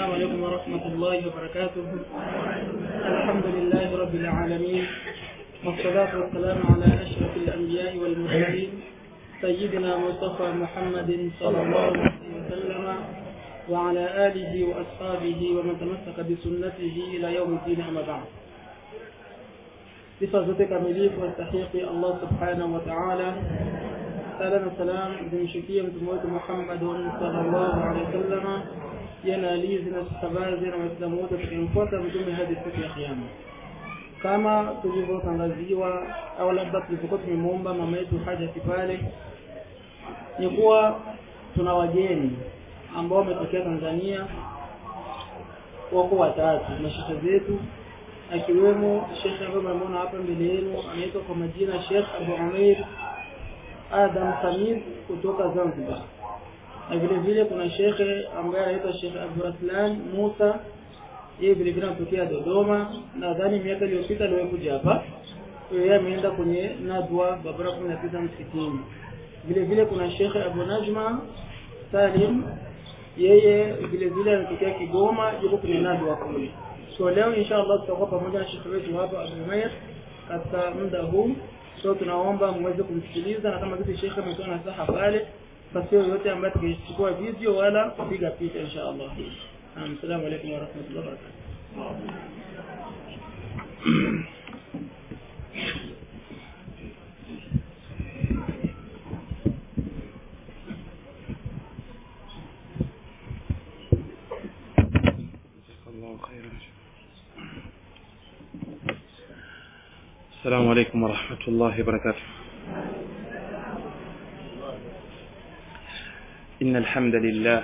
السلام عليكم ورحمة الله وبركاته الحمد لله رب العالمين والصلاة والسلام على أشرف الأنبياء والمرسلين سيدنا مصطفى محمد صلى الله عليه وسلم وعلى آله وأصحابه ومن تمسك بسنته إلى يوم الدين أما بعد sifa zote kamilifu wastahiki Allah subhanahu wa ta'ala sala na salam zimshukie mtume wetu Muhammadun sallallahu alaihi wasallam yana alizi na sahabazi na waislamu wote tukimfuata mtume hadi siku ya kiyama kama tulivyotangaziwa au labda tulivyokuwa tumemwomba mama yetu haja pale ni kuwa tuna wageni ambao wametokea Tanzania wako watatu mashehe zetu akiwemo shekhe ambaye mnamuona hapa mbele yenu anaitwa kwa majina Sheikh Abu Umair Adam Khamis kutoka Zanzibar na vile vile kuna shekhe ambaye anaitwa Sheikh Abu Raslan Musa yeye vile vile anatokea Dodoma nadhani miaka iliyopita aliwahi hapa yeye ameenda kwenye nadwa barabara 19 msikitini vile vile kuna Sheikh Abu Najma Salim yeye vile vile anatokea Kigoma yuko kwenye nadwa kule so leo inshallah tutakuwa pamoja na shekhe wetu hapa Abu Umair katika muda huu so tunaomba muweze kumsikiliza na kama vile shekhe ametoa nasaha pale basi yoyote ambaye atakayechukua video wala kupiga picha inshallah assalamu alaykum wa rahmatullahi wa barakatuh الله خيرا السلام عليكم ورحمة الله وبركاته إن الحمد لله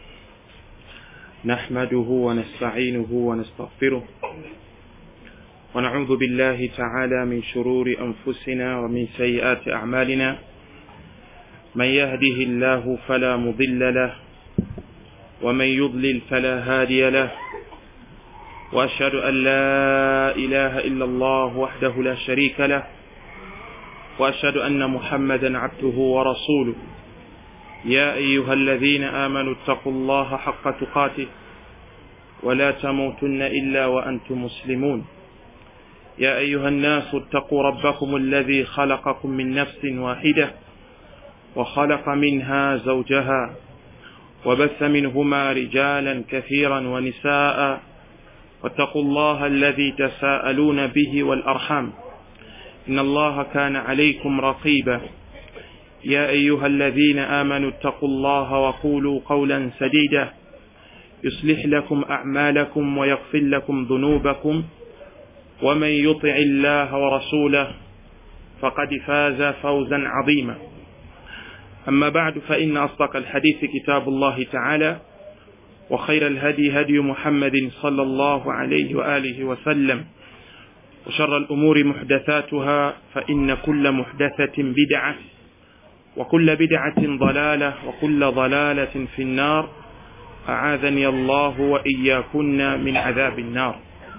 نحمده ونستعينه ونستغفره ونعوذ بالله تعالى من شرور أنفسنا ومن سيئات أعمالنا من يهده الله فلا مضل له ومن يضلل فلا هادي له واشهد ان لا اله الا الله وحده لا شريك له واشهد ان محمدا عبده ورسوله يا ايها الذين امنوا اتقوا الله حق تقاته ولا تموتن الا وانتم مسلمون يا ايها الناس اتقوا ربكم الذي خلقكم من نفس واحده وخلق منها زوجها وبث منهما رجالا كثيرا ونساء واتقوا الله الذي تساءلون به والأرحام إن الله كان عليكم رقيبا يا أيها الذين آمنوا اتقوا الله وقولوا قولا سديدا يصلح لكم أعمالكم ويغفر لكم ذنوبكم ومن يطع الله ورسوله فقد فاز فوزا عظيما أما بعد فإن أصدق الحديث كتاب الله تعالى وخير الهدي هدي محمد صلى الله عليه وآله وسلم وشر الأمور محدثاتها فإن كل محدثة بدعة وكل بدعة ضلالة وكل ضلالة في النار أعاذني الله وإياكن من عذاب النار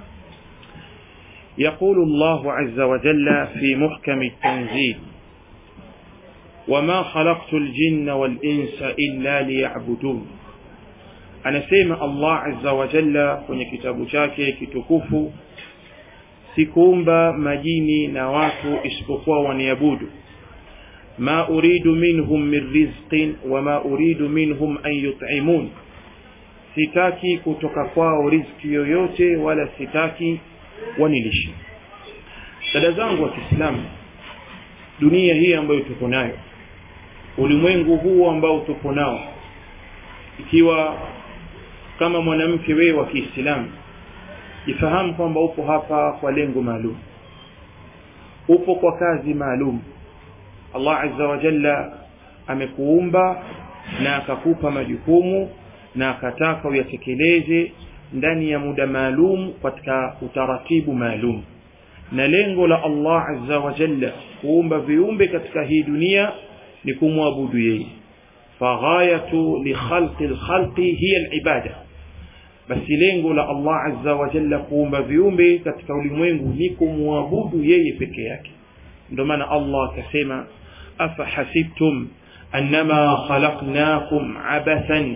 يقول الله عز وجل في محكم التنزيل وما خلقت الجن والإنس إلا ليعبدون anasema Allah azza wa jalla kwenye kitabu chake kitukufu sikuumba majini na watu isipokuwa waniabudu ma uridu minhum min rizqin wama uridu minhum an yut'imun sitaki kutoka kwao riziki yoyote wala sitaki wanilishe dada zangu wa Kiislamu dunia hii ambayo tuko nayo ulimwengu huu ambao tupo nao ikiwa kama mwanamke wewe wa Kiislamu ifahamu kwamba upo hapa kwa lengo maalum upo kwa kazi maalum Allah azza wa jalla amekuumba na akakupa majukumu na akataka uyatekeleze ndani ya muda maalum katika utaratibu maalum na lengo la Allah azza wa jalla kuumba viumbe katika hii dunia ni kumwabudu yeye faghayatu li khalqi al-khalqi hiya al-ibada basi lengo la Allah azza wa jalla kuumba viumbe katika ulimwengu ni kumwabudu yeye peke yake ndio maana Allah akasema afa hasibtum annama khalaqnakum abathan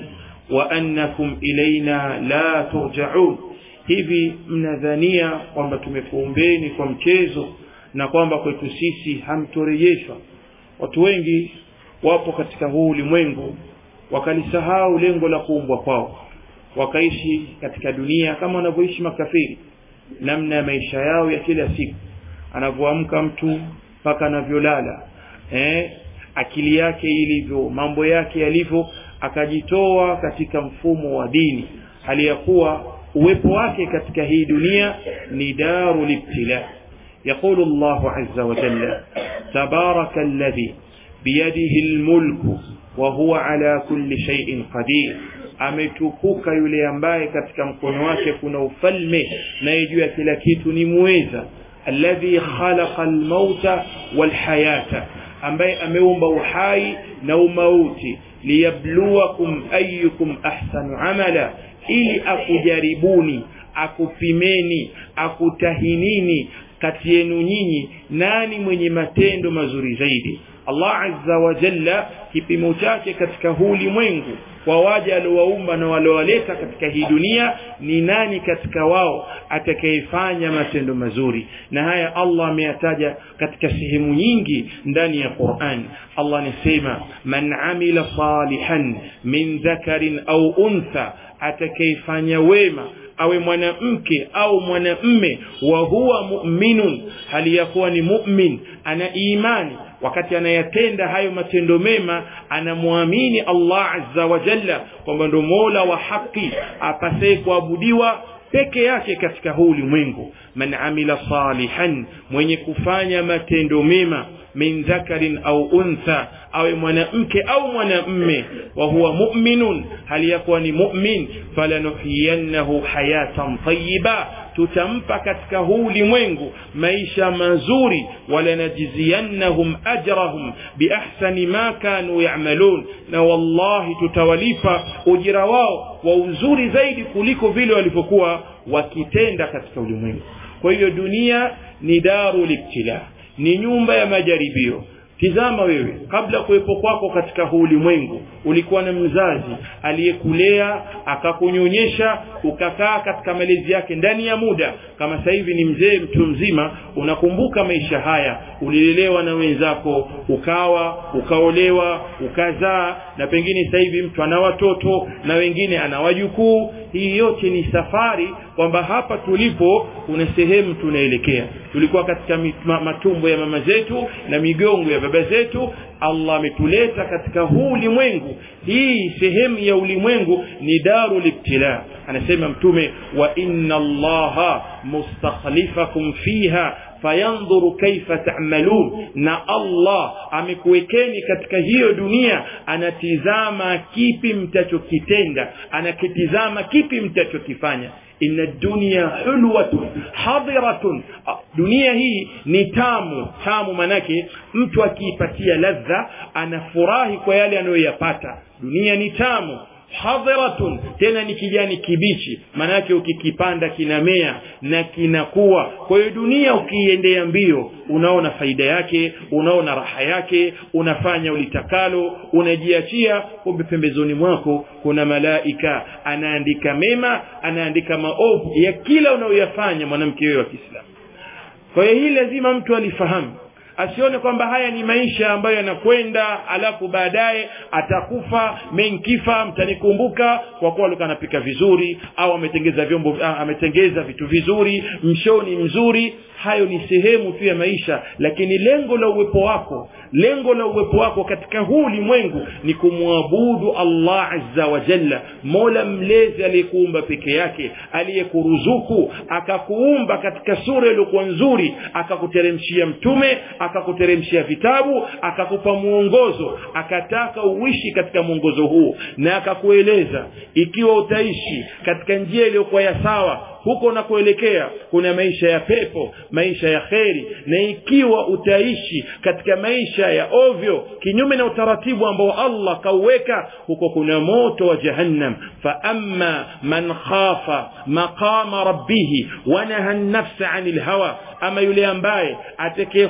wa annakum ilaina la turjaun hivi mnadhania kwamba tumekuumbeni kwa mchezo na kwamba kwetu sisi hamtorejeshwa watu wengi wapo katika huu ulimwengu wakalisahau lengo la kuumbwa kwao wakaishi katika dunia kama wanavyoishi makafiri namna ya maisha yao ya kila siku anavyoamka mtu mpaka anavyolala eh, akili yake ilivyo mambo yake yalivyo akajitoa katika mfumo wa dini hali ya kuwa uwepo wake katika hii dunia ni daru libtila يقول الله عز وجل تبارك الذي بيده الملك وهو على كل شيء قدير ametukuka yule ambaye katika mkono wake kuna ufalme naye juu ya kila kitu ni muweza alladhi khalaqa almauta walhayata ambaye ameumba uhai na umauti liyabluwakum ayyukum ahsanu amala ili akujaribuni akupimeni akutahinini kati yenu nyinyi nani mwenye matendo mazuri zaidi Allah azza wa jalla kipimo chake katika huu ulimwengu kwa waja aliowaumba na waliowaleta katika hii dunia ni nani katika wao atakayefanya matendo mazuri na haya Allah ameyataja katika sehemu nyingi ndani ya Qur'an Allah anasema man amila salihan min dhakarin au untha atakayefanya wema awe mwanamke au mwanamme wa huwa mu'minun hali ya kuwa ni mu'min ana imani wakati anayatenda hayo matendo mema anamwamini Allah azza wa jalla kwamba ndo Mola wa haki apasaye kuabudiwa peke yake katika huu ulimwengu man amila salihan mwenye kufanya matendo mema min dhakarin au untha awe mwanamke au mwanamme wa huwa mu'minun hali yakuwa ni mu'min falanuhiyannahu hayatan tayyiba tutampa katika huu ulimwengu maisha mazuri walanajziyannahum ajrahum biahsani ma kanu ya'malun na wallahi tutawalipa ujira wao wa uzuri zaidi kuliko vile walivyokuwa wakitenda katika ulimwengu kwa hiyo dunia ni daru libtila ni nyumba ya majaribio tizama wewe kabla kuwepo kwako katika huu ulimwengu ulikuwa na mzazi aliyekulea akakunyonyesha ukakaa katika malezi yake ndani ya muda kama sasa hivi ni mzee mtu mzima unakumbuka maisha haya ulilelewa na wenzako ukawa ukaolewa ukazaa na pengine sasa hivi mtu ana watoto na wengine ana wajukuu hii yote ni safari kwamba hapa tulipo kuna sehemu tunaelekea tulikuwa katika matumbo ya mama zetu na migongo ya baba zetu Allah ametuleta katika huu ulimwengu hii sehemu ya ulimwengu ni daru libtila anasema mtume wa inna allaha mustakhlifakum fiha fayandhuru kaifa ta'malun na Allah amekuwekeni katika hiyo dunia anatizama kipi mtachokitenda anakitizama kipi mtachokifanya inna dunya hulwatun hadiratun dunia hii ni tamu tamu manake mtu akiipatia ladha anafurahi kwa yale anayoyapata dunia ni tamu hadiratun tena ni kijani kibichi maanake ukikipanda kinamea na kinakuwa kwa hiyo dunia ukiiendea mbio unaona faida yake unaona raha yake unafanya ulitakalo unajiachia kumbe pembezoni mwako kuna malaika anaandika mema anaandika maovu ya kila unayoyafanya mwanamke wewe wa kiislamu kwa hiyo hii lazima mtu alifahamu asione kwamba haya ni maisha ambayo yanakwenda alafu baadaye atakufa menkifa mtanikumbuka kwa kuwa alikuwa anapika vizuri au ametengeza vyombo ah, ametengeza vitu vizuri mshoni mzuri hayo ni sehemu tu ya maisha lakini lengo la uwepo wako lengo la uwepo wako katika huu ulimwengu ni kumwabudu allah azza wa jalla mola mlezi aliyekuumba peke yake aliyekuruzuku akakuumba katika sura iliyokuwa nzuri akakuteremshia mtume akakuteremshia vitabu akakupa mwongozo akataka uishi katika mwongozo huu na akakueleza ikiwa utaishi katika njia iliyokuwa ya sawa huko unakoelekea kuna maisha ya pepo maisha ya kheri na ikiwa utaishi katika maisha ya ovyo kinyume na utaratibu ambao allah kauweka huko kuna moto wa jahannam fa amma man khafa maqama rabbihi wanaha nafsa ani lhawa ama yule ambaye atakayehofia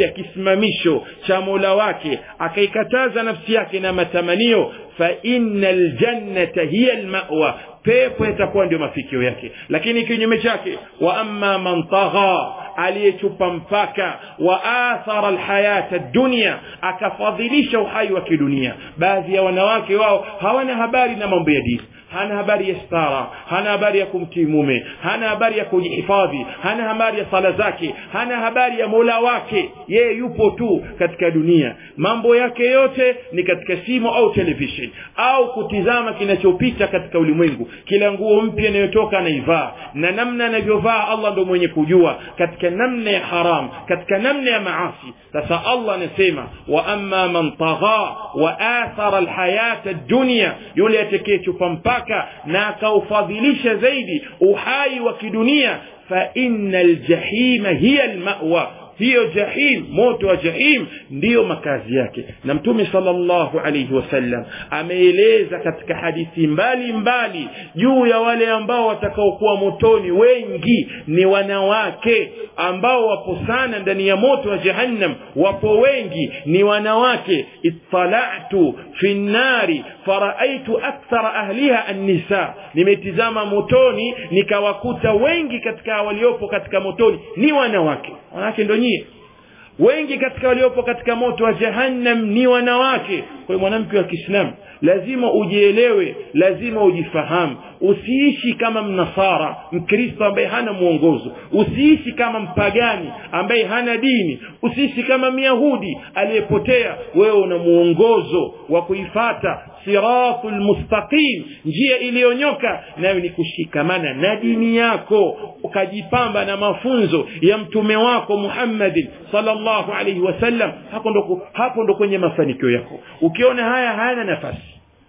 ya kisimamisho cha mola wake akaikataza nafsi yake na matamanio fa inna ljannata hiya lmawa pepo yatakuwa ndio mafikio yake lakini kinyume chake wa amma man tagha aliyechupa mpaka wa athara alhayata dunia akafadhilisha uhai wa kidunia baadhi ya wanawake wao hawana habari na mambo ya dini hana habari ya stara hana habari ya kumtii mume hana habari ya kujihifadhi hana habari ya sala zake hana habari ya mola wake yeye yupo tu katika dunia mambo yake yote ni katika simu au television au kutizama kinachopita katika ulimwengu kila nguo mpya inayotoka anaivaa na namna anavyovaa allah ndo mwenye kujua katika namna ya haram katika namna ya maasi sasa allah anasema wa amma man tagha wa athara alhayata dunia yule atakayechupa mpaka na akaufadhilisha zaidi uhai wa kidunia fa inna ljahima hiya lmawa hiyo jahim moto wa jahim ndiyo makazi yake na mtume salllahu alaihi wasallam ameeleza katika hadithi mbali mbali juu ya wale ambao watakaokuwa motoni wengi ni wanawake ambao wapo sana ndani ya moto wa jahannam wapo wengi ni wanawake ittalatu fi nnari faraaitu akthara ahliha annisa nimetizama motoni nikawakuta wengi katika waliopo katika motoni ni wanawake wanawake ndo nyie wengi katika waliopo katika moto wa jahannam ni wanawake kwa hiyo mwanamke wa kiislamu lazima ujielewe lazima ujifahamu usiishi kama mnasara mkristo ambaye hana mwongozo usiishi kama mpagani ambaye hana dini usiishi kama myahudi aliyepotea wewe una mwongozo wa kuifata siratu lmustaqim njia iliyonyoka nayo ni kushikamana na dini yako ukajipamba na mafunzo ya mtume wako muhammadin salllahu alaihi wasallam hapo ndo, hapo ndo kwenye mafanikio yako ukiona haya hayana nafasi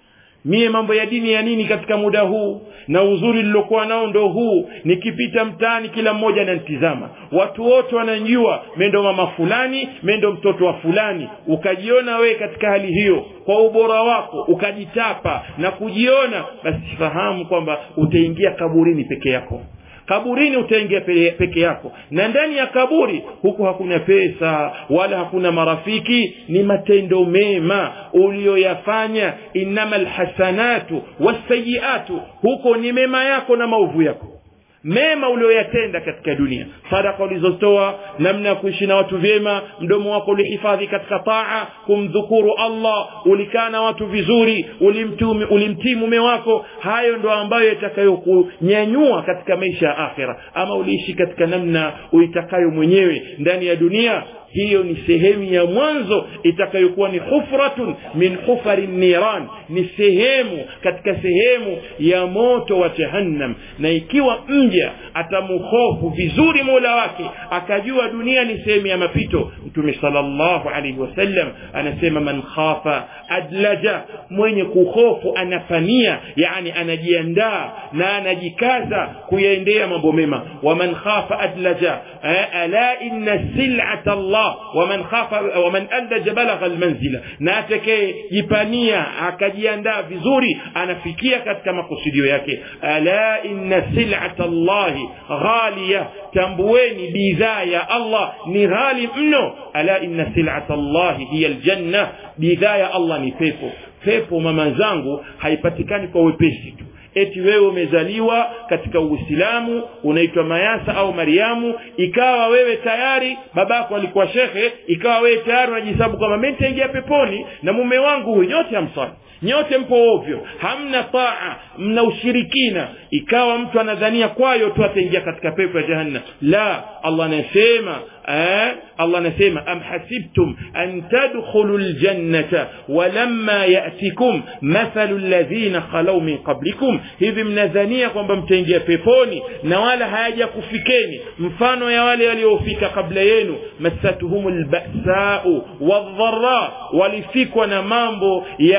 mie mambo ya dini ya nini katika muda huu na uzuri lilokuwa nao ndo huu nikipita mtaani kila mmoja ananitizama watu wote wananjua mendo mama fulani mendo mtoto wa fulani ukajiona wewe katika hali hiyo kwa ubora wako ukajitapa na kujiona basi fahamu kwamba utaingia kaburini peke yako kaburini utaingia peke yako na ndani ya kaburi huku hakuna pesa wala hakuna marafiki ni matendo mema uliyoyafanya innama lhasanatu wasayiatu huko ni mema yako na maovu yako mema ulioyatenda katika dunia sadaka ulizotoa namna ya kuishi na watu vyema mdomo wako ulihifadhi katika taa kumdhukuru allah ulikaa na watu vizuri ulimtii mume wako hayo ndo ambayo yatakayokunyanyua katika maisha ya akhira ama uliishi katika namna uitakayo mwenyewe ndani ya dunia hiyo ni sehemu ya mwanzo itakayokuwa ni hufratun min hufari niran ni sehemu katika sehemu ya moto wa jahannam na ikiwa mja atamhofu vizuri mola wake akajua dunia ni sehemu ya mapito mtume salllahu alaihi wasallam anasema man khafa adlaja mwenye kuhofu anafania yani anajiandaa na anajikaza kuyaendea mambo mema waman khafa adlaja ala inna silata llah waman khafa waman adlaja balagha almanzila na atakayejipania akajiandaa vizuri anafikia katika makusudio yake ala inna silata llahi ghaliya tambueni bidhaa ya allah ni ghali mno ala inna silata llahi hiya ljanna bidhaa ya allah ni pepo pepo mama zangu haipatikani kwa wepesi tu eti wewe umezaliwa katika uislamu unaitwa mayasa au mariamu ikawa wewe tayari babako alikuwa shekhe ikawa wewe tayari unajihesabu kwamba mi nitaingia peponi na mume wangu huyu nyote hamsali nyote mpo ovyo hamna taa mna ushirikina ikawa mtu anadhania kwayo tu ataingia katika pepo ya jahannam la allah anasema eh, allah anasema am hasibtum an tadkhulu ljannata walamma yatikum mathalu ladhina khalau min qablikum hivi mnadhania kwamba mtaingia peponi na wala hayaja kufikeni mfano ya wale waliofika kabla yenu massatuhum lbasau waldhara walifikwa na mambo ya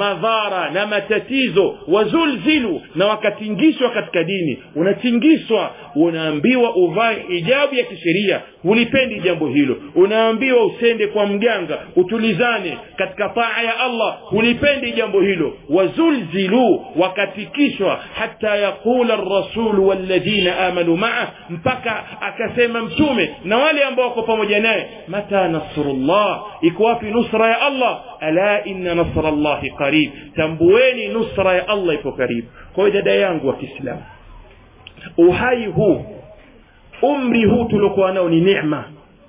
madhara na matatizo wazulzilu na wakatingishwa katika dini unatingishwa unaambiwa uvae hijabu ya kisheria hulipendi jambo hilo unaambiwa usende kwa mganga utulizane katika taa ya allah hulipendi jambo hilo wazulzilu wakatikishwa hata yaqula rasulu walladhina amanu maa mpaka akasema mtume na wale ambao wako pamoja naye mata nasrullah iko wapi nusra ya allah ala inna nasra llahi qarib tambueni nusra ya allah ipo karibu kwa hiyo dada yangu wa kiislamu uhai huu umri huu tuliokuwa nao ni neema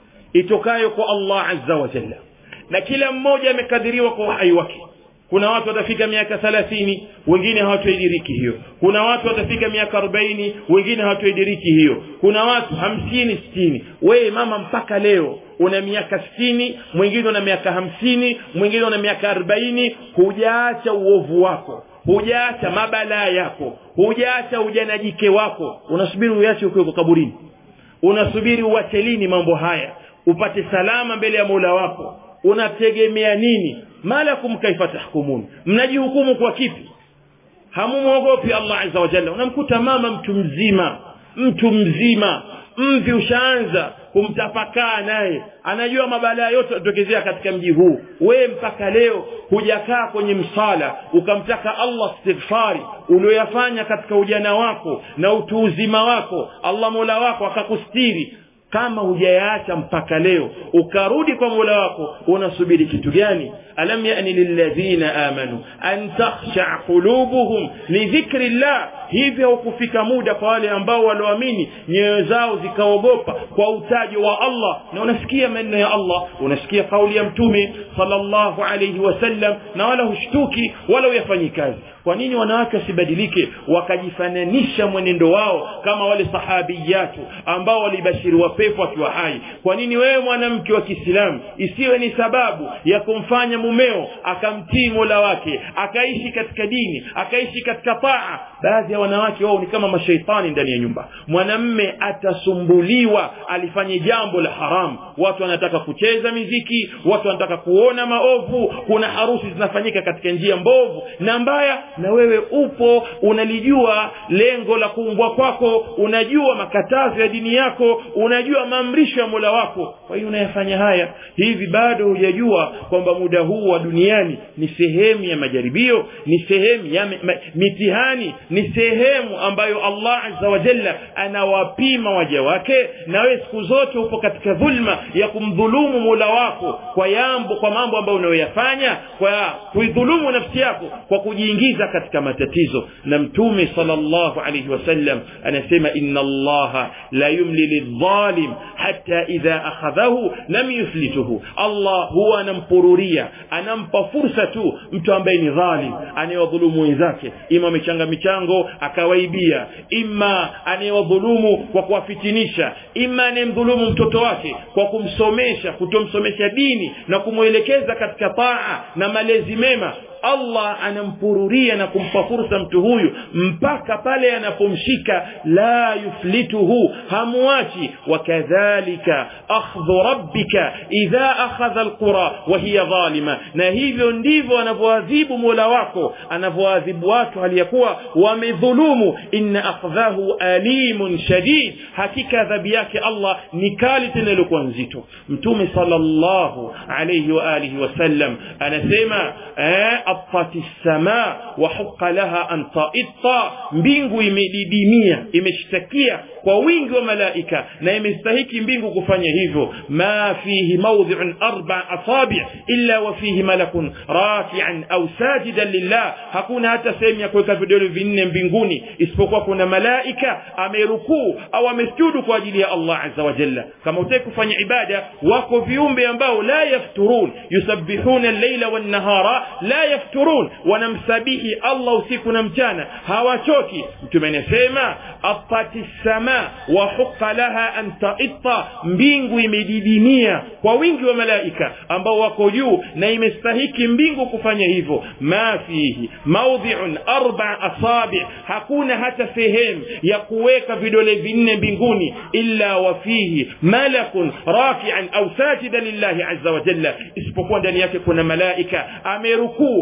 itokayo kwa allah azza wa jalla na kila mmoja amekadiriwa kwa uhai wake kuna watu watafika miaka thalathini wengine hawatoidiriki hiyo kuna watu watafika miaka arobaini wengine hawatoidiriki hiyo kuna watu hamsini sitini wewe mama mpaka leo una miaka sitini mwingine una miaka hamsini mwingine una miaka arobaini hujaacha uovu wako hujaacha mabalaa yako hujaacha ujanajike wako unasubiri uache ukiweko kaburini unasubiri uache lini mambo haya upate salama mbele ya mola wako unategemea nini malakum kaifa tahkumun mnajihukumu kwa kipi hamumwogopi allah azza wa jalla unamkuta mama mtu mzima mtu mzima mvi ushaanza kumtapakaa naye anajua mabalaa yote yatokezea katika mji huu wewe mpaka leo hujakaa kwenye msala ukamtaka allah istighfari ulioyafanya katika ujana wako na utu uzima wako allah mola wako akakustiri kama hujayaacha mpaka leo ukarudi kwa mola wako unasubiri kitu gani alam yani lilladhina amanu an takhsha qulubuhum lidhikri llah hivyo hukufika muda kwa wale ambao walioamini nyoyo zao zikaogopa kwa utaji wa allah na unasikia maneno ya allah unasikia kauli ya mtume sallallahu alayhi wasallam na wala hushtuki wala huyafanyi kazi kwa nini wanawake wasibadilike wakajifananisha mwenendo wao kama wale sahabiyatu ambao walibashiriwa pepo akiwa hai kwa nini wewe mwanamke wa kiislamu isiwe ni sababu ya kumfanya mumeo akamtii mola wake akaishi katika dini akaishi katika taa baadhi ya wanawake wao ni kama mashaitani ndani ya nyumba mwanamme atasumbuliwa alifanye jambo la haramu watu wanataka kucheza miziki watu wanataka kuona maovu kuna harusi zinafanyika katika njia mbovu na mbaya na wewe upo unalijua lengo la kuumbwa kwako unajua makatazo ya dini yako unajua maamrisho ya mola wako kwa hiyo unayafanya haya hivi bado hujajua kwamba muda huu wa duniani ni sehemu ya majaribio ni sehemu ya ma, mitihani ni sehemu ambayo allah azza wa jalla anawapima waja wake na wewe siku zote upo katika dhulma ya kumdhulumu mola wako kwa yambo kwa mambo ambayo unayoyafanya kwa kuidhulumu nafsi yako kwa kujiingiza katika matatizo na mtume salllahu alaihi wasallam anasema inna allaha la yumli lidhalim hata idha akhadhahu lam yuflituhu allah huwa anampururia anampa fursa tu mtu ambaye ni dhalim anayewadhulumu wenzake ima amechanga michango akawaibia ima anayewadhulumu kwa kuwafitinisha ima anayemdhulumu mtoto wake kwa kumsomesha kutomsomesha dini na kumwelekeza katika taa na malezi mema allah anampururia na kumpa fursa mtu huyu mpaka pale anapomshika la yuflituhu hamuachi wakadhalika akhdhu rabbika idha akhadha alqura wa hiya dhalima na hivyo ndivyo anavyoadhibu mola wako anavyoadhibu watu hali ya kuwa wamedhulumu inna akhdhahu alimun shadid hakika adhabu yake allah ni kali tena iliokuwa nzito mtume salllahu alaihi wa alihi wasallam anasema eh, atati lsama wahuqa laha an taita mbingu imedidimia imeshtakia kwa wingi wa malaika na imestahiki mbingu kufanya hivyo ma fihi maudhiun arba asabi illa wa fihi malakun rakian au sajidan lillah hakuna hata sehemu ya kuweka vidole vinne mbinguni isipokuwa kuna malaika amerukuu au amesujudu kwa ajili ya allah aza wa jalla kama utaki kufanya ibada wako viumbe ambao la yafturun yusabbihuna llaila wannahara la yafturun wanamsabihi allah usiku na mchana hawachoki mtume anasema atati sama wahuqa laha an taita mbingu imedidimia kwa wingi wa malaika ambao wako juu na imestahiki mbingu kufanya hivyo ma fihi maudhiun arba asabi hakuna hata sehemu ya kuweka vidole vinne mbinguni illa wa fihi malakun rakian au sajida lillahi aza wa jalla isipokuwa ndani yake kuna malaika amerukuu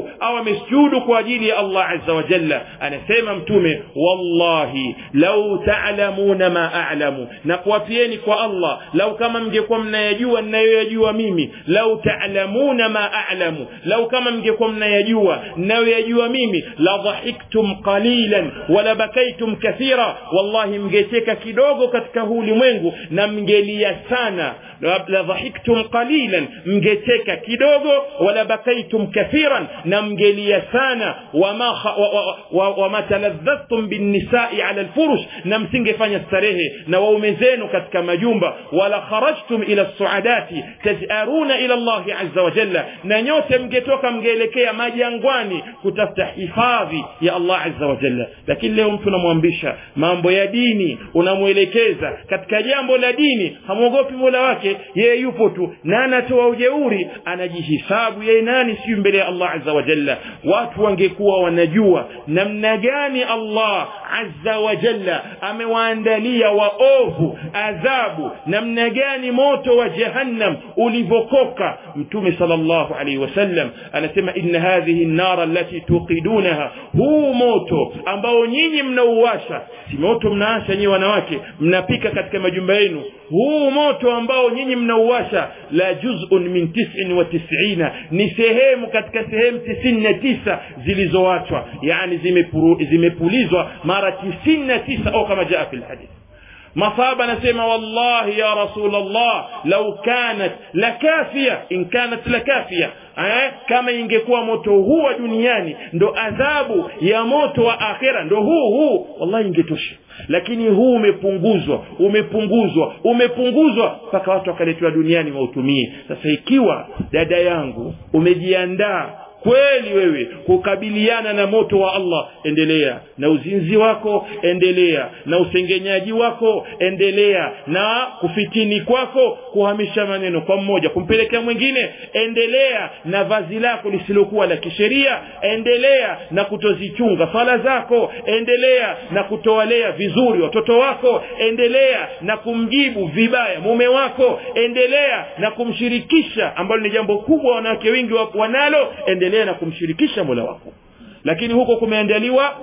amerukuu au amesujudu kwa ajili ya allah azza wa jalla anasema mtume wallahi lau talamuna ma alamu na kuwapieni kwa allah lau kama mngekuwa mnayajua ninayoyajua mimi lau talamuna ma alamu lau kama mngekuwa mnayajua ninayoyajua mimi la dhahiktum qalilan wala bakaitum kathira wallahi mngecheka kidogo katika huu ulimwengu na mngelia sana la dhahiktum qalilan mngecheka kidogo wala bakaitum kathiran na mngelia sana wama wama wa, wa, wa taladhadhtum binnisai ala lfurush na msingefanya starehe na waume zenu katika majumba wala kharajtum ila suadati tajaruna ila llahi aza wajalla na nyote mngetoka mngeelekea majangwani kutafuta hifadhi ya allah aza wajalla lakini leo mtu unamwambisha mambo ya dini unamwelekeza katika jambo la dini hamwogopi mola wake yeye yupo tu na anatoa ujeuri anajihisabu yeye nani siyo mbele ya allah aza wajalla watu wangekuwa wanajua namna gani allah aza wajalla amewaandalia waovu adhabu namna gani moto wa jahannam ulivyokoka mtume sal llahu alaihi wasallam anasema inna hadhihi nnara allati tuqidunaha huu moto ambao nyinyi mnauwasha si moto mnaasha nyinyi wanawake mnapika katika majumba yenu huu moto ambao nyinyi mnauwasha la juzun min tisin wa tisina ni sehemu katika sehemu tisini na tisa zilizowachwa yani zimepuru, zimepulizwa mara tisini na tisa au kama jaa fi lhadith masaba anasema wallahi ya rasul llah lau kanat lakafia in kanat lakafia eh, kama ingekuwa moto huu wa duniani ndo adhabu ya moto wa akhera ndo huu huu wallahi ingetosha lakini huu umepunguzwa umepunguzwa umepunguzwa mpaka watu wakaletewa duniani wautumie sasa ikiwa dada yangu umejiandaa kweli wewe kukabiliana na moto wa allah endelea na uzinzi wako endelea na usengenyaji wako endelea na kufitini kwako kuhamisha maneno kwa mmoja kumpelekea mwingine endelea na vazi lako lisilokuwa la kisheria endelea na kutozichunga swala zako endelea na kutowalea vizuri watoto wako endelea na kumjibu vibaya mume wako endelea na kumshirikisha ambalo ni jambo kubwa wanawake wengi wanalo endelea na kumshirikisha mola wako lakini huko kumeandaliwa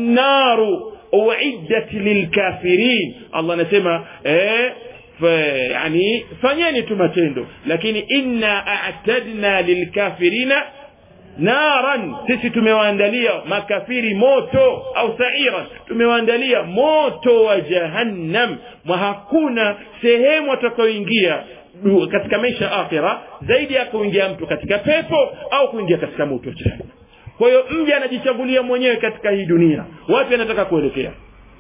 annaru uiddat lilkafirin allah anasema eh, yani fanyeni tu matendo lakini inna atadna lilkafirina naran sisi tumewaandalia makafiri moto au sairan tumewaandalia moto wa jahannam mwa hakuna sehemu atakayoingia katika maisha ya akhira zaidi ya kuingia mtu katika pepo au kuingia katika moto jahannam kwa hiyo mja anajichagulia mwenyewe katika hii dunia wapi anataka kuelekea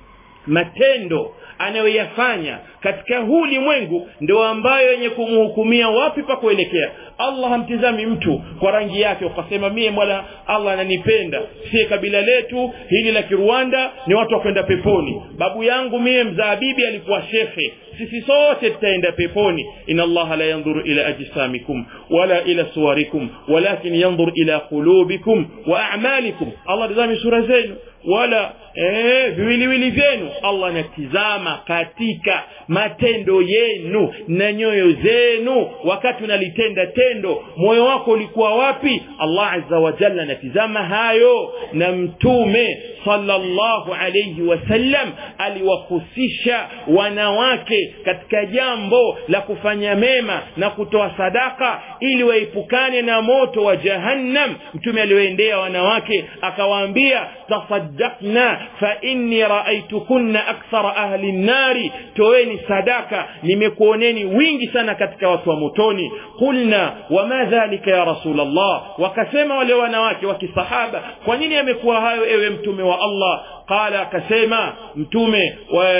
matendo anayoyafanya katika huu ulimwengu ndio ambayo yenye kumhukumia wapi pa kuelekea allah hamtizami mtu kwa rangi yake ukasema mie mola allah ananipenda sie kabila letu hili la kirwanda ni watu wa kwenda peponi babu yangu mie mzaa bibi alikuwa shekhe sisi sote tutaenda peponi ina allaha la yandhuru ila ajsamikum wala ila suwarikum walakin yandhur ila qulubikum wa amalikum allah tazami sura zenu wala eh, viwiliwili vyenu allah anatizama katika matendo yenu na nyoyo zenu wakati unalitenda tendo moyo wako ulikuwa wapi allah aza wajalla anatizama hayo na mtume sallallahu alayhi wasallam aliwahusisha wanawake katika jambo la kufanya mema na kutoa sadaka ili waepukane na moto wa jahannam mtume aliwaendea wanawake akawaambia tasaddaqna fa inni raaitukunna akthara ahli nnari toeni sadaka nimekuoneni wingi sana katika watu wa motoni qulna wama dhalika ya rasul allah wakasema wale wanawake wa kisahaba kwa nini amekuwa hayo ewe mtume wa allah qala akasema mtume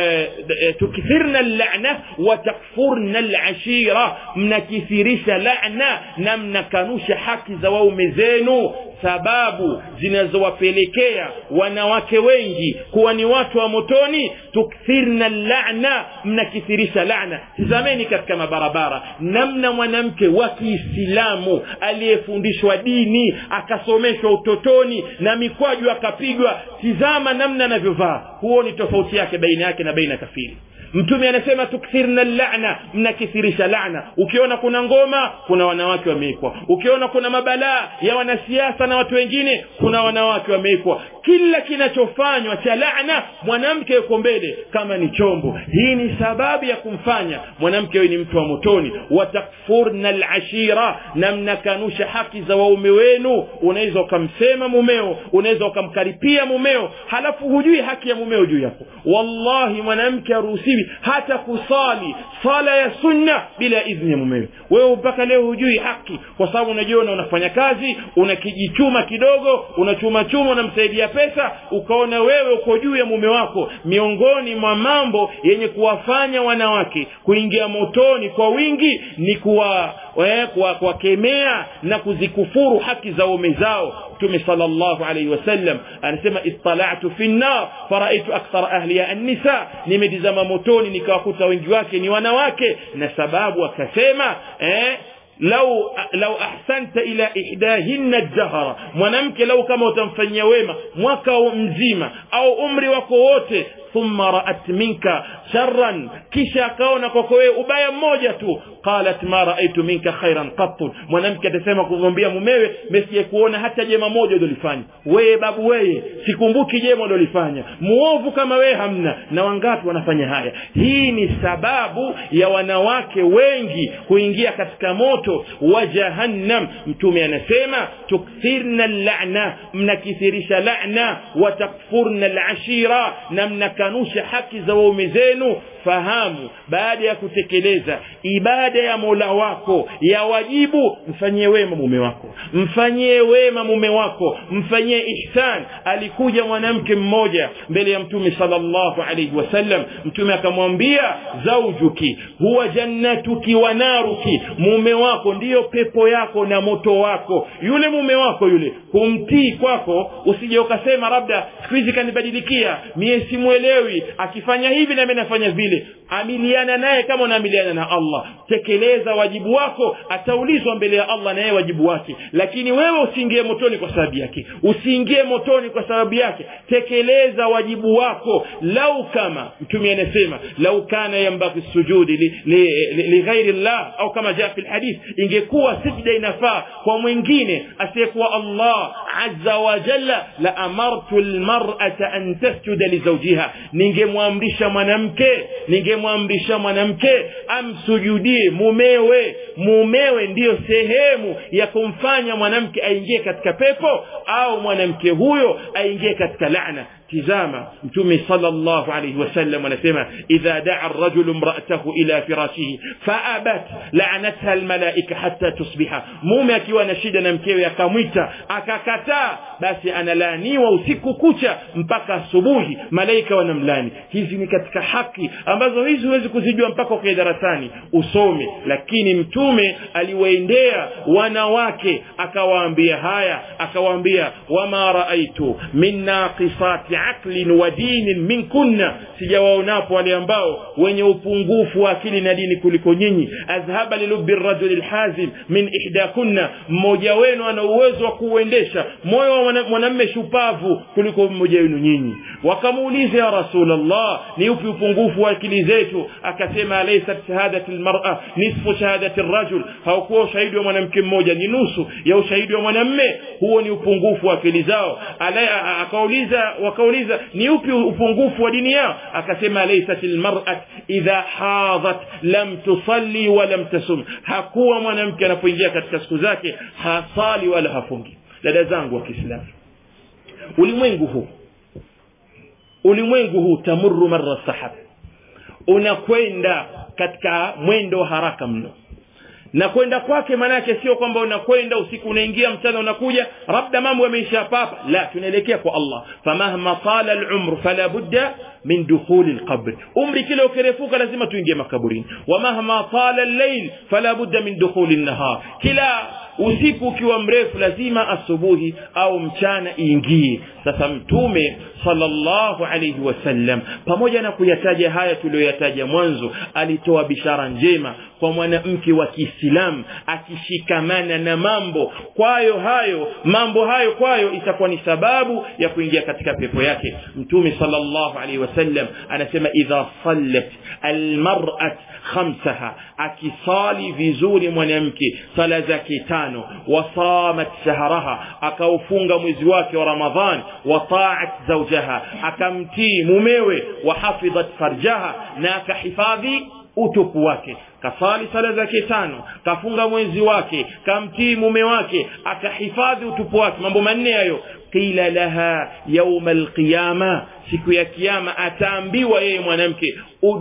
tukithirna llana watakfurna lashira mnakithirisha lana na mnakanusha haki za waume zenu sababu zinazowapelekea wanawake wengi kuwa ni watu wa motoni tukthirna lana mnakithirisha lana tizameni katika mabarabara namna mwanamke wa kiislamu aliyefundishwa dini akasomeshwa utotoni na mikwaju akapigwa tizama namna anavyovaa huo ni tofauti yake baina yake na baina kafiri mtume anasema tukthirna lana mnakithirisha lana ukiona kuna ngoma kuna wanawake wameikwa ukiona kuna mabalaa ya wanasiasa na watu wengine kuna wanawake wameikwa kila kinachofanywa cha lana mwanamke yuko mbele kama ni chombo hii ni sababu ya kumfanya mwanamke huyu ni mtu wa motoni watakfurna lashira na mnakanusha haki za waume wenu unaweza ukamsema mumeo unaweza ukamkaripia mumeo halafu hujui haki ya mumeo juu yako wallahi mwanamke haruhusiwi hata kusali sala ya sunna bila idhni ya mumewe wewe mpaka leo hujui haki kwa sababu unajiona unafanya kazi unakijichuma kidogo unachuma chuma unamsaidia pesa ukaona wewe uko juu ya mume wako miongoni mwa mambo yenye kuwafanya wanawake kuingia motoni kwa wingi ni kuwa kuwakemea na kuzikufuru haki za ume zao mtume salllahu alaihi wasallam anasema ittalatu fi nnar faraitu akthara ahliha annisa nimetizama motoni nikawakuta wengi wake ni wanawake na sababu akasema eh, lau lau ahsanta ila ihdahinna dahara mwanamke lau kama utamfanyia wema mwaka mzima au umri wako wote thumma raat minka sharran kisha akaona kwako wewe ubaya mmoja tu qalat ma raaitu minka khairan qattun mwanamke atasema kumwambia mumewe mesije kuona hata jema moja ulilofanya wewe babu wewe sikumbuki jema ulilofanya muovu kama wewe hamna na wangapi wanafanya haya hii ni sababu ya wanawake wengi kuingia katika moto wa jahannam mtume anasema tukthirna lana mnakithirisha lana watakfurna lashira na mnakanusha haki za waume zenu fahamu baada ya kutekeleza ibada ya mola wako ya wajibu mfanyie wema mume wako mfanyie wema mume wako mfanyie ihsan alikuja mwanamke mmoja mbele ya mtume salllahu alaihi wasallam mtume akamwambia zaujuki huwa jannatuki wa naruki mume wako ndiyo pepo yako na moto wako yule mume wako yule kumtii kwako usije ukasema labda siku hizi kanibadilikia mie simwelewi akifanya hivi nami nafanya vile amiliana naye kama unaamiliana na allah tekeleza wajibu wako ataulizwa mbele ya allah na yeye wajibu wake lakini wewe usiingie motoni kwa sababu yake usiingie motoni kwa sababu yake tekeleza wajibu wako lau kama mtume anasema lau kana yambaki sujudi lighairi li, li, li llah au kama jaa fi lhadith ingekuwa sijda inafaa kwa mwingine asiyekuwa allah aza wa jalla la amartu lmarata an tasjuda lizaujiha ningemwamrisha mwanamke ningemwamrisha mwanamke amsujudie mumewe mumewe ndiyo sehemu ya kumfanya mwanamke aingie katika pepo au mwanamke huyo aingie katika lana tizama mtume salllahu alaihi wasallam anasema idha daa rajulu mraatahu ila firashihi faabat lanatha lmalaika hata tusbiha mume akiwa na shida na mkewe akamwita akakataa basi analaaniwa usiku kucha mpaka asubuhi malaika wanamlani hizi ni katika haki ambazo hizi huwezi kuzijua mpaka ukae darasani usome lakini mtume aliwaendea wanawake akawaambia haya akawaambia wama raaitu min naqisati aqlin wa dinin minkunna sijawaonapo wale ambao wenye upungufu wa akili na dini kuliko nyinyi adhhaba lilubi rajuli lhazim min ihdakunna mmoja wenu ana uwezo wa kuuendesha moyo wa mwanamme shupavu kuliko mmoja wenu nyinyi wakamuuliza ya rasulllah ni upi upungufu wa akili zetu akasema alaysat shahadati lmara nisfu shahadati rajul haukuwa ushahidi wa mwanamke mmoja ni nusu ya ushahidi wa mwanamme huo ni upungufu wa akili zao akauliza wakauliza ni upi upungufu wa dini yao akasema laysat lmarat idha hadhat lam tusalli walam tasum hakuwa mwanamke anapoingia katika siku zake hasali wala hafungi dada zangu wa kiislamu ulimwengu huu ulimwengu huu tamuru mara sahab unakwenda katika mwendo wa haraka mno na kwenda kwake maanake sio kwamba unakwenda usiku unaingia mchana unakuja labda mambo yameisha papa la tunaelekea kwa allah famahma tala lumru fala budda min dukhuli lqabr umri kile ukirefuka lazima tuingie makaburini wamahma tala llail fala budda min dukhuli lnahar kila usiku ukiwa mrefu lazima asubuhi au mchana iingie sasa mtume sallallahu alayhi wasallam pamoja na kuyataja haya tuliyoyataja mwanzo alitoa bishara njema kwa mwanamke wa kiislamu akishikamana na mambo kwayo hayo mambo hayo kwayo itakuwa ni sababu ya kuingia katika pepo yake mtume sallallahu alaihi wasallam anasema idha sallat almar'at khamsaha akisali vizuri mwanamke sala zake tano wasamat shahraha akaufunga mwezi wake wa ramadhan wataat zaujaha akamtii mumewe wahafidhat farjaha na akahifadhi utupu wake kasali sala zake tano kafunga mwezi wake kamtii mume wake akahifadhi utupu wake mambo manne hayo qila laha yauma alqiyama siku ya kiyama ataambiwa yeye mwanamke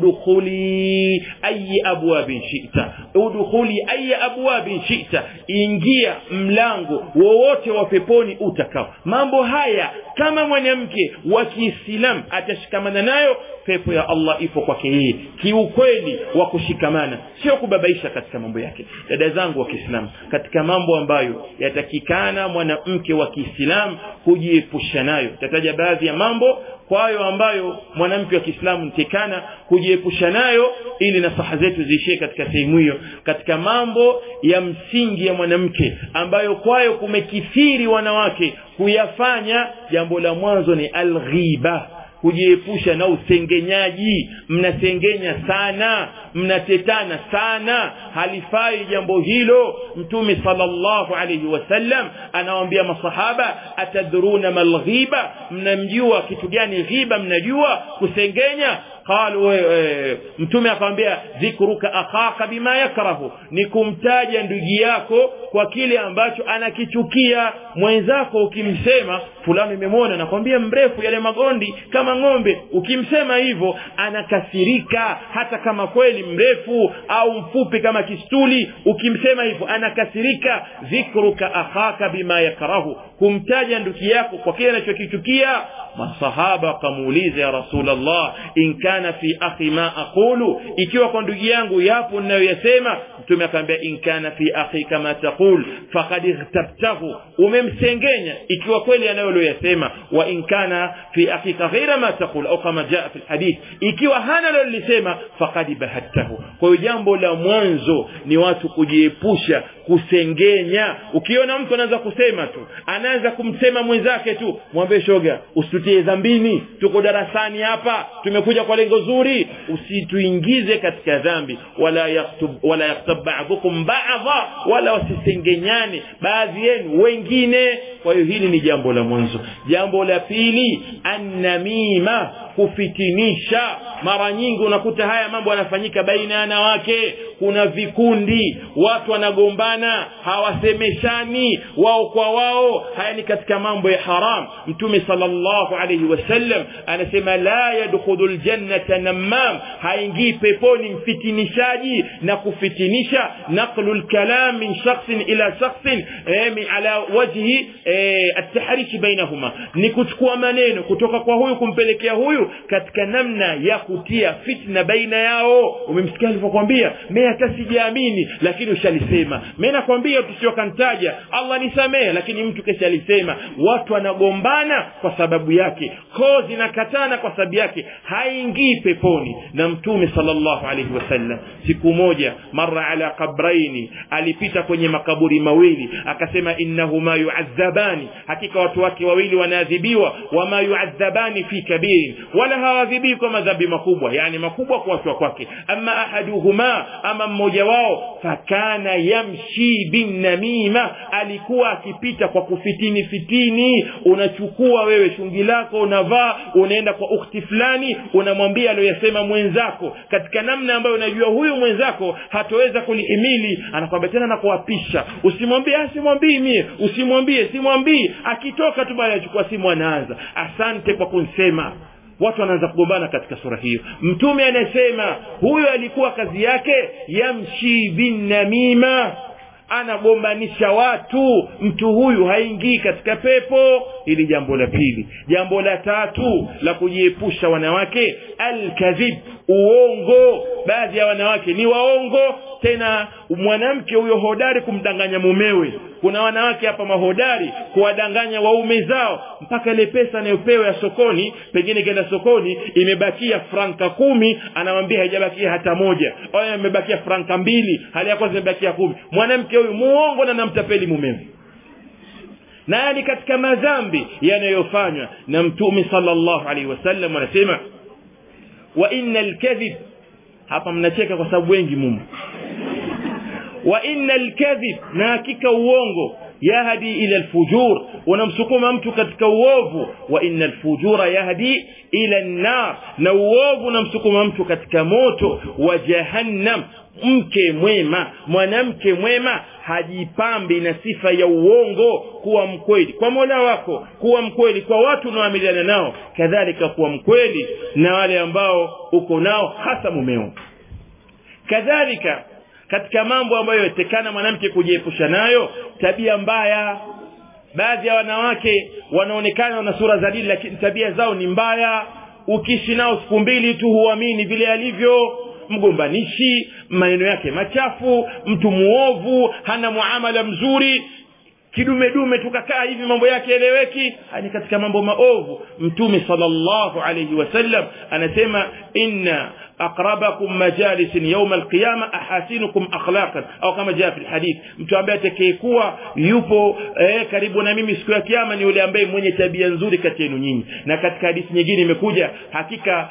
udkhuli ayi abwabin shita udkhuli ayi abwabin shita ingia mlango wowote wa peponi utakao mambo haya kama mwanamke wa kiislamu atashikamana nayo pepo ya allah ipo kwake yeye kiukweli wa kushikamana sio kubabaisha katika mambo yake dada zangu wa kiislamu katika mambo ambayo yatakikana mwanamke wa kiislamu kujiepusha nayo tataja baadhi ya mambo kwayo ambayo mwanamke wa kiislamu ntekana kujiepusha nayo ili nasaha zetu ziishie katika sehemu hiyo katika mambo ya msingi ya mwanamke ambayo kwayo kumekithiri wanawake kuyafanya jambo la mwanzo ni alghiba kujiepusha na usengenyaji mnasengenya sana mnatetana sana halifai jambo hilo mtume sallallahu alayhi wasallam anawaambia masahaba atadruna malghiba mnamjua kitu gani ghiba mnajua kusengenya qalu e, mtume akamwambia dhikruka akhaka bima yakrahu ni kumtaja ndugu yako kwa kile ambacho anakichukia mwenzako ukimsema fulani imemwona nakwambia mrefu yale magondi kama ng'ombe ukimsema hivyo anakasirika hata kama kweli mrefu au mfupi kama kistuli ukimsema hivyo anakasirika dhikruka akhaka bima yakrahu kumtaja ndugu yako kwa kile anachokichukia masahaba wakamuuliza ya rasulllah in kana fi akhi ma aqulu ikiwa kwa ndugu yangu yapo ninayoyasema mtume akaambia in kana fi akhi kama taqul faqad ightabtahu umemsengenya ikiwa kweli anayoloyasema wa in kana fi akhika ghaira ma taqul au kama jaa fi lhadith ikiwa hana lololisema faqad bahattahu kwa hiyo jambo la mwanzo ni watu kujiepusha kusengenya ukiona mtu anaanza kusema tu anaanza kumsema mwenzake tu mwambie shoga usitutie dhambini tuko darasani hapa tumekuja kwa lengo zuri usituingize katika dhambi wala yaktub wala yaktab ba'dukum ba'dha wala wasisengenyane baadhi yenu wengine kwa hiyo hili ni jambo la mwanzo jambo la pili annamima kufitinisha mara nyingi unakuta haya mambo yanafanyika baina ya wanawake kuna vikundi watu wanagombana hawasemeshani wao kwa wao haya ni katika mambo ya haram mtume salllahu alaihi wasallam anasema la yadkhulu ljannata namam haingii peponi mfitinishaji na kufitinisha naqlu lkalam min shakhsin ila shakhsin eh, ala wajhi eh, atahrishi bainahuma ni kuchukua maneno kutoka kwa huyu kumpelekea huyu katika namna ya kutia fitna baina yao umemsikia alivyokwambia me hata sijaamini lakini ushalisema me nakwambia tusiokantaja allah nisamehe lakini mtu kesha alisema watu wanagombana kwa sababu yake koo zinakatana kwa sababu yake haingii peponi na mtume salllahu alaihi wasallam siku moja mara ala qabraini alipita kwenye makaburi mawili akasema innahuma yuadhabani hakika watu wake wawili wanaadhibiwa wama yuadhabani fi kabirin wala hawadhibii kwa madhambi makubwa yani makubwa kuachwa kwake ama ahaduhuma ama mmoja wao fakana yamshi binnamima alikuwa akipita kwa kufitini fitini unachukua wewe shungi lako unavaa unaenda kwa ukhti fulani unamwambia aliyoyasema mwenzako katika namna ambayo unajua huyu mwenzako hatoweza kulihimili anakwambia tena nakuapisha usimwambie asimwambii mie usimwambie simwambii akitoka tu baada achukua simu anaanza asante kwa kunsema watu wanaanza kugombana katika sura hiyo mtume anasema huyo alikuwa kazi yake yamshi binnamima anagombanisha watu mtu huyu haingii katika pepo hili jambo la pili jambo la tatu la kujiepusha wanawake alkadhib uongo baadhi ya wanawake ni waongo tena mwanamke huyo hodari kumdanganya mumewe kuna wanawake hapa mahodari kuwadanganya waume zao mpaka ile pesa anayopewa ya sokoni pengine kenda sokoni imebakia franka kumi anamwambia haijabakia hata moja au imebakia franka mbili hali ya kwanza imebakia kumi mwanamke huyu muongo na namtapeli mumewe na ni katika madhambi yanayofanywa na mtume sallallahu alaihi wasallam anasema wa inna alkadhib hapa mnacheka kwa sababu wengi mumo wa inna alkadhib na hakika uongo yahdi ila alfujur unamsukuma mtu katika uovu wa inna alfujura yahdi ila an-nar na uovu unamsukuma mtu katika moto wa jahannam mke mwema mwanamke mwema hajipambi na sifa ya uongo kuwa mkweli kwa mola wako kuwa mkweli kwa watu unaoamiliana nao kadhalika kuwa mkweli na wale ambao uko nao hasa mumeo kadhalika katika mambo ambayo yatekana mwanamke kujiepusha nayo tabia mbaya baadhi ya wanawake wanaonekana wana sura za dini lakini tabia zao ni mbaya ukiishi nao siku mbili tu huamini vile alivyo mgombanishi maneno yake machafu mtu muovu hana muamala mzuri kidumedume tukakaa hivi mambo yake eleweki ni katika mambo maovu mtume sallallahu alayhi wasallam anasema inna aqrabakum majalisin yawm alqiyama ahasinukum akhlaqan au kama jaa fi alhadith mtu ambaye atakayekuwa yupo eh, karibu na mimi siku ya kiyama ni yule ambaye mwenye tabia nzuri kati yenu nyinyi na katika hadithi nyingine imekuja hakika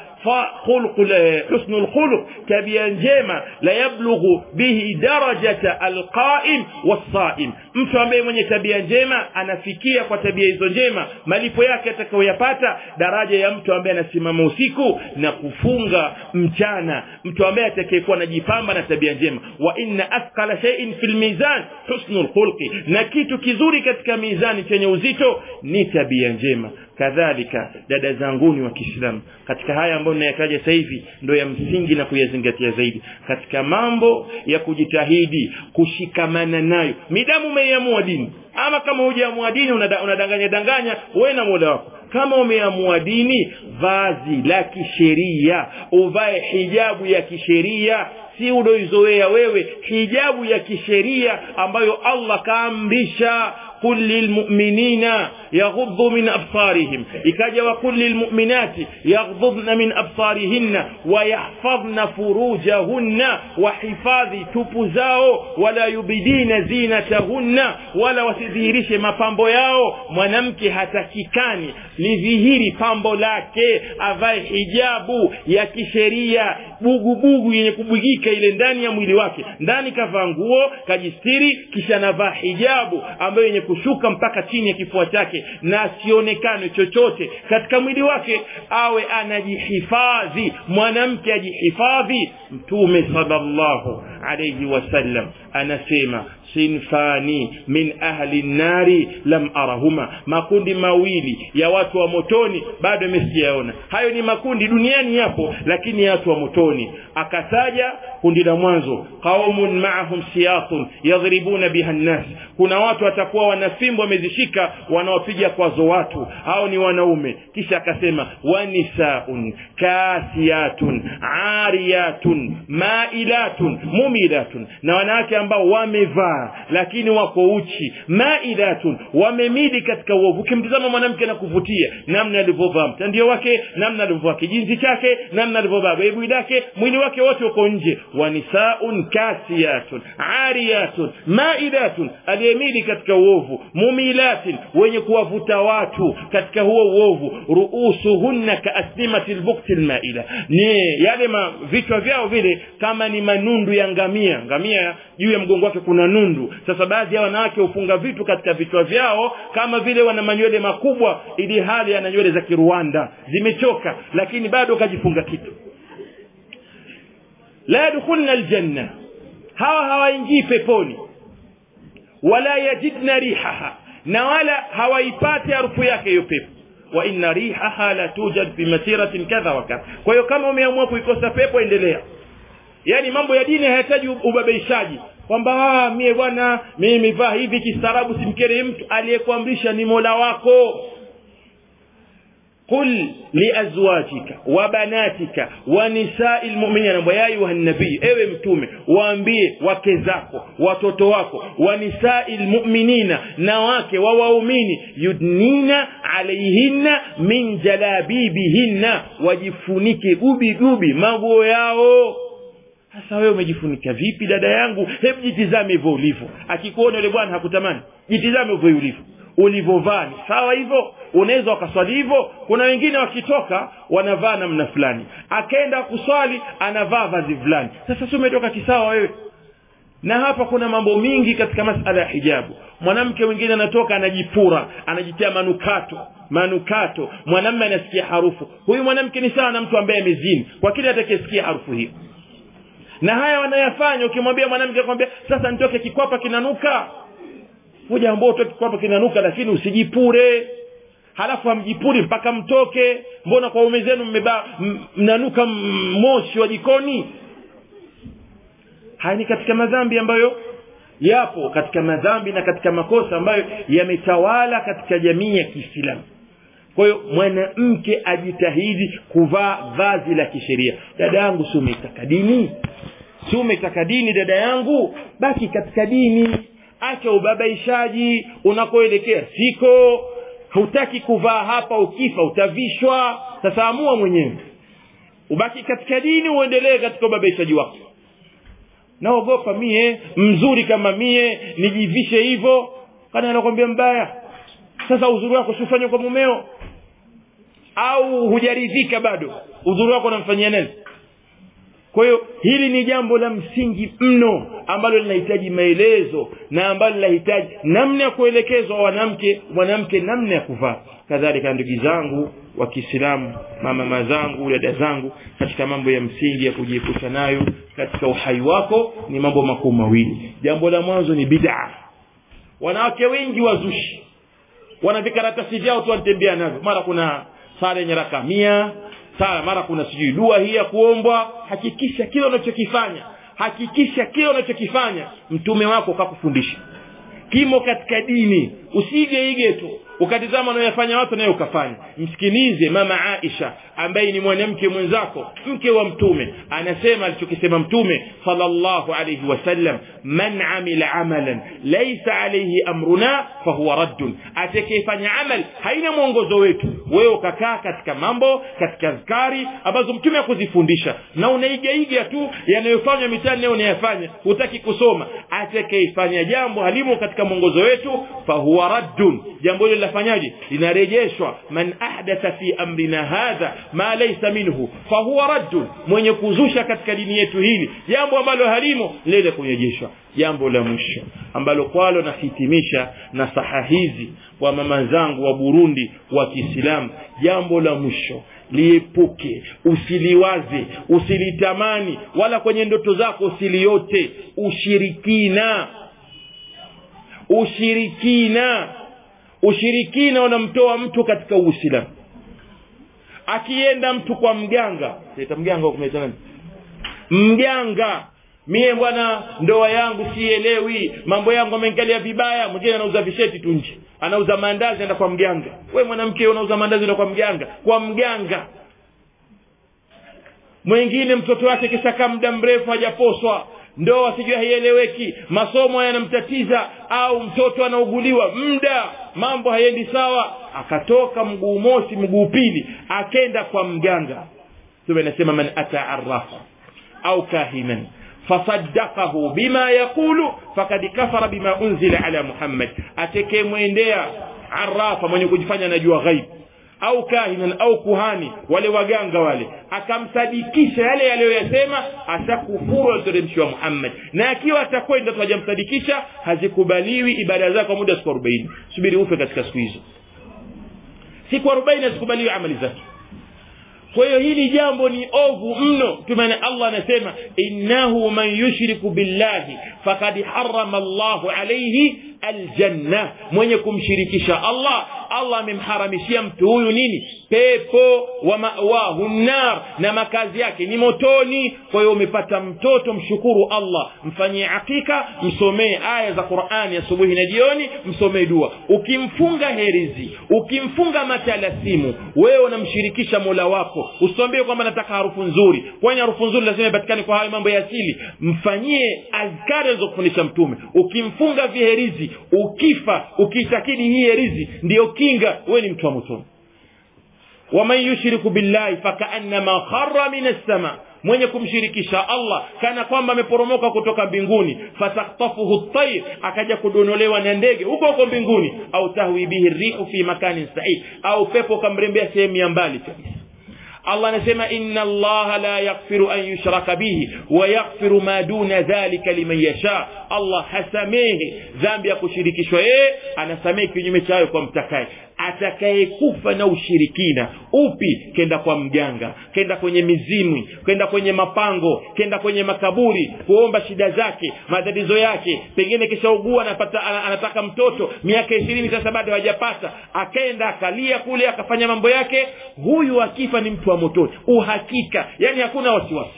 husnul khuluq tabia njema la yablughu bihi darajata alqaim wasaim mtu ambaye mwenye tabia njema anafikia kwa tabia hizo njema malipo yake atakayoyapata daraja ya mtu ambaye anasimama usiku na kufunga mchana mtu ambaye atakayekuwa anajipamba na tabia njema wa inna athqala shay'in fil mizan husnul khulqi na kitu kizuri katika mizani chenye uzito ni tabia njema kadhalika dada zanguni wa Kiislamu katika haya ambayo ninayataja sasa hivi ndio ya msingi na kuyazingatia zaidi katika mambo ya kujitahidi kushikamana nayo midamu umeiamua dini ama kama hujaamua dini unadanganya danganya wewe na Mola wako kama umeamua dini vazi la kisheria uvae hijabu ya kisheria si udoizoea wewe hijabu ya kisheria ambayo Allah kaamrisha قل للمؤمنين يغضوا من أبصارهم إكاجا وقل للمؤمنات يغضضن من أبصارهن ويحفظن فروجهن وحفاظ تبزاو ولا يبدين زينتهن ولا wasidhihirishe mapambo yao mwanamke hatakikani lidhihiri pambo lake avae hijabu ya kisheria bugubugu yenye kubwigika ile ndani ya mwili wake ndani kavaa nguo kajistiri kisha navaa hijabu ambayo yenye kushuka mpaka chini ya kifua chake na asionekane chochote katika mwili wake awe anajihifadhi mwanamke ajihifadhi mtume sallallahu alayhi wasallam anasema sinfani min ahli nnari lam arahuma makundi mawili ya watu wa motoni bado imesijaona hayo ni makundi duniani yapo lakini ya watu wa motoni akataja kundi la mwanzo qaumun maahum siyatun yadhribuna biha nnas kuna watu watakuwa wana fimbo wamezishika wanawapiga kwazo watu hao ni wanaume kisha akasema wanisaun kasiyatun ariyatun mailatun mumilatun na wanawake ambao wamevaa lakini wako uchi mailatun wamemili katika uovu ukimtizama mwanamke na kuvutia namna alivyovaa mtandio wake namna alivyovaa kijinzi chake namna alivyovaa beibui lake mwili wake wote uko nje wanisaun kasiyatun ariyatun mailatun aliyemili katika uovu mumilatin wenye kuwavuta watu katika huo uovu ruusuhunna kaaslimati lbukti lmaila ni yale ma, vichwa vyao vile kama ni manundu ya ngamia ngamia juu ya mgongo wake kuna nundu sasa baadhi ya wanawake hufunga vitu katika vichwa vyao kama vile wana manywele makubwa ili hali ana nywele za kiruanda zimechoka lakini bado kajifunga kitu la yadkhulna aljanna hawa hawaingii peponi wala yajidna rihaha na wala hawaipati harufu yake hiyo pepo wa inna rihaha la tujad fi masiratin kadha wa kadha kwa hiyo kama umeamua kuikosa pepo endelea yaani mambo ya dini hayahitaji ubabaishaji kwamba mie bwana mimi vaa hivi kistaarabu simkere mtu aliyekuamrisha ni mola wako قل لأزواجك وبناتك ونساء المؤمنين يا أيها النبي ewe mtume waambie wake zako watoto wako wa nisai lmuminina na wake wa waumini yudnina alaihinna min jalabibihinna wajifunike gubi gubi maguo yao sasa wewe umejifunika vipi dada yangu hebu jitizame hivyo ulivyo akikuona yule bwana hakutamani jitizame hivyo ulivyo ulivyovaa ni sawa hivyo unaweza wakaswali hivyo kuna wengine wakitoka wanavaa namna fulani akaenda kuswali anavaa vazi fulani sasa si umetoka kisawa wewe na hapa kuna mambo mingi katika masala ya hijabu mwanamke mwingine anatoka anajipura anajitia manukato manukato mwanamme anasikia harufu huyu mwanamke ni sawa na mtu ambaye amezini kwa kile atakayesikia harufu hiyo na haya wanayafanya ukimwambia mwanamke akwambia sasa nitoke kikwapa kinanuka huja ambao utoke kikwapa kinanuka lakini usijipure halafu hamjipuri mpaka mtoke mbona kwa ume zenu mmeba m- mnanuka m- moshi wa jikoni haya ni katika madhambi ambayo yapo katika madhambi na katika makosa ambayo yametawala katika jamii ya kiislamu kwa hiyo mwanamke ajitahidi kuvaa vazi la kisheria dada yangu si umetaka dini si umetaka dini dada yangu baki katika dini acha ubabaishaji unakoelekea siko hutaki kuvaa hapa ukifa utavishwa sasa amua mwenyewe ubaki katika dini uendelee katika ubabaishaji wako naogopa mie mzuri kama mie nijivishe hivyo kana anakwambia mbaya sasa uzuri wako siufanye kwa mumeo au hujaridhika bado uzuri wako unamfanyia nani kwa hiyo hili ni jambo la msingi mno ambalo linahitaji maelezo na ambalo linahitaji namna ya kuelekezwa wanamke mwanamke namna ya kuvaa kadhalika ndugu zangu wa kiislamu mamama zangu dada zangu katika mambo ya msingi ya kujiepusha nayo katika uhai wako ni mambo makuu mawili jambo la mwanzo ni bid'a wanawake wengi wazushi wana vikaratasi vyao tu wanatembea navyo mara kuna sala yenye raka mia sala mara kuna sijui dua hii ya kuombwa hakikisha kile unachokifanya hakikisha kile unachokifanya mtume wako kakufundisha kimo katika dini usigeige tu ukatizama unayoyafanya watu naye ukafanya msikilize mama aisha ambaye ni mwanamke mwenzako mke wa mtume anasema alichokisema mtume salllahu alaihi wasallam man amila amalan laisa alaihi amruna fahuwa raddun atakayefanya amal haina mwongozo wetu wewe ukakaa katika mambo katika azkari ambazo mtume akuzifundisha na unaigaiga tu yanayofanywa mitani nayo unayafanya hutaki kusoma atakayefanya jambo halimo katika mwongozo wetu fahuwa raddun jambo hilo linafanyaje linarejeshwa man ahdatha fi amrina hadha ma laysa minhu fahuwa raddun mwenye kuzusha katika dini yetu hili jambo ambalo halimo lile kurejeshwa jambo la mwisho ambalo kwalo nahitimisha na saha hizi wa mama zangu wa burundi wa kiislamu jambo la mwisho liepuke usiliwaze usilitamani wala kwenye ndoto zako usiliote ushirikina ushirikina ushirikina unamtoa mtu katika uislamu akienda mtu kwa mganga leta mganga kumleta nani mganga mie bwana ndoa yangu sielewi mambo yangu amengalia vibaya mwingine anauza visheti tu nje anauza maandazi enda kwa mganga we mwanamke unauza maandazi enda kwa mganga kwa mganga mwingine mtoto wake kishakaa muda mrefu hajaposwa ndoa sijui haieleweki masomo yanamtatiza au mtoto anauguliwa muda mambo hayendi sawa akatoka mguu mosi mguu pili akenda kwa mganga tume nasema man ata arafa au kahinan fasaddaqahu bima yaqulu fakad kafara bima unzila ala muhammad atekemwendea arafa mwenye kujifanya anajua ghaibu au kahinan au kuhani wale waganga wale akamsadikisha yale yaliyoyasema ashakufuru aliteremshiwa muhammad na akiwa atakwenda tu hajamsadikisha hazikubaliwi ibada zake kwa muda wa siku arobaini subiri ufe katika siku hizo siku arobaini hazikubaliwi amali zake kwa hiyo hili jambo ni ovu mno tumana allah anasema innahu man yushriku billahi fakad harama llahu alaihi aljanna mwenye kumshirikisha allah allah amemharamishia mtu huyu nini pepo wa mawahu nar na makazi yake ni motoni kwa hiyo umepata mtoto mshukuru allah mfanyie akika msomee aya za qurani asubuhi na jioni msomee dua ukimfunga herizi ukimfunga matalasimu wewe unamshirikisha mola wako usiambie kwamba nataka harufu nzuri kwani harufu nzuri lazima ipatikane kwa hayo mambo ya asili mfanyie azkari alizokufundisha mtume ukimfunga viherizi ukifa ukiitakidi hii herizi ndiyo kinga wewe ni mtu wa motoni waman yushriku billahi fakaannama khara min assama mwenye kumshirikisha allah kana kwamba ameporomoka kutoka mbinguni fataktafuhu tair akaja kudonolewa na ndege huko huko mbinguni au tahwi bihi rihu fi makanin said au pepo ukamrembea sehemu ya mbali kabisa allah anasema inna allaha la yaghfiru an yushraka bihi wa yaghfiru ma duna dhalika liman yasha allah hasamehe dhambi ya kushirikishwa yeye anasamehe kinyume cha hayo kwa mtakaye atakayekufa na ushirikina upi kenda kwa mganga kenda kwenye mizimwi kenda kwenye mapango kenda kwenye makaburi kuomba shida zake matatizo yake pengine kishaugua anapata anataka mtoto miaka ishirini sasa bado hajapata akaenda akalia kule akafanya mambo yake huyu akifa ni mtu wa motoni uhakika yani hakuna wasiwasi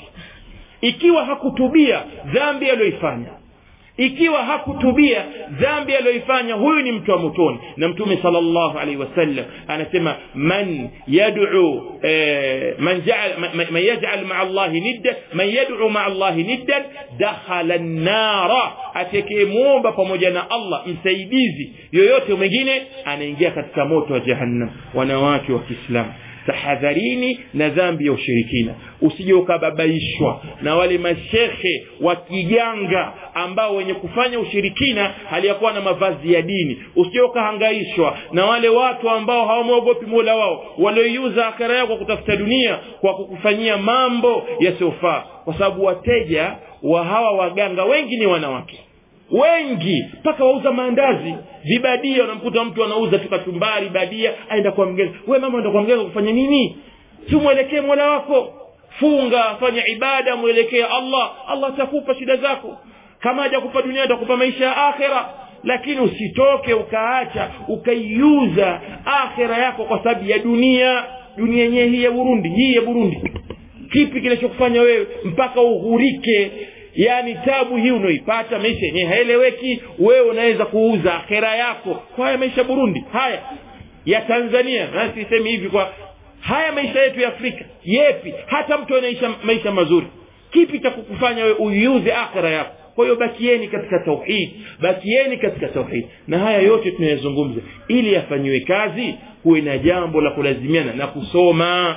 ikiwa hakutubia dhambi aliyoifanya ikiwa hakutubia dhambi aliyoifanya huyu ni mtu wa motoni na mtume salllahu alaihi wasallam anasema man yad'u eh, man ja'al man, man yaj'al ma'a allahi niddan man yad'u ma'a allahi niddan dakhala an-nara atakayemwomba pamoja na allah msaidizi yoyote mwingine anaingia katika moto wa jahannam wanawake wa kiislamu tahadharini na dhambi ya ushirikina usije ukababaishwa na wale mashekhe wa kiganga ambao wenye kufanya ushirikina haliyakuwa na mavazi ya dini usije ukahangaishwa na wale watu ambao hawamwogopi mola wao walioiuza akara yao kwa kutafuta dunia kwa kukufanyia mambo yasiyofaa kwa sababu wateja wa hawa waganga wengi ni wanawake wengi mpaka wauza maandazi vibadia unamkuta mtu anauza tu kachumbari badia aenda kwa mganga we mama enda kwa mganga kufanya nini si mwelekee mola wako funga fanya ibada mwelekee allah allah atakupa shida zako kama hajakupa dunia atakupa maisha ya akhera lakini usitoke ukaacha ukaiuza akhera yako kwa sababu ya dunia dunia yenyewe hii ya burundi hii ya burundi kipi kinachokufanya wewe mpaka ughurike yaani tabu hii unaoipata maisha yenyewe haeleweki wewe unaweza kuuza akhera yako kwa haya maisha burundi haya ya tanzania na sisemi hivi kwa haya maisha yetu ya afrika yepi hata mtu anaisha maisha mazuri kipi cha kukufanya wewe uiuze akhera yako kwa hiyo bakieni katika tauhid bakieni katika tauhid na haya yote tunayazungumza ili yafanyiwe kazi kuwe na jambo la kulazimiana na kusoma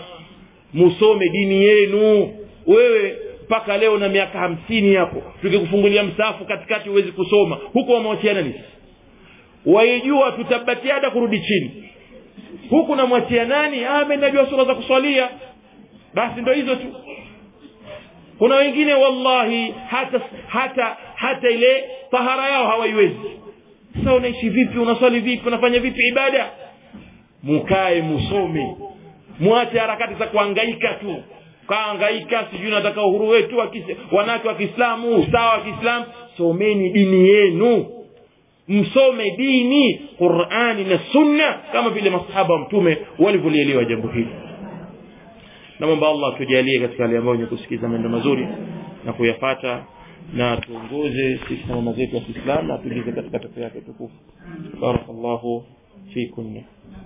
musome dini yenu wewe mpaka leo na miaka hamsini hapo tukikufungulia msaafu katikati huwezi kusoma huko wamwachiana nisi waijua tutabatiada kurudi chini huku namwachia nani ame najua sura za kuswalia basi ndo hizo tu kuna wengine wallahi hata hata hata ile tahara yao hawaiwezi sasa unaishi vipi unaswali vipi unafanya vipi ibada mukae musome mwache harakati za kuangaika tu kaangaika sijui nataka uhuru wetu wanawake wa kiislamu usawa wa kiislamu someni dini yenu msome dini qurani na sunna kama vile masahaba wa mtume walivyolielewa jambo hili namwomba allah tujalie katika hali ambayo wenye kusikiza maneno mazuri na kuyafata na tuongoze sisi na mama zetu wa kiislamu na tuingize katika pepo yake tukufu barakallahu fikunna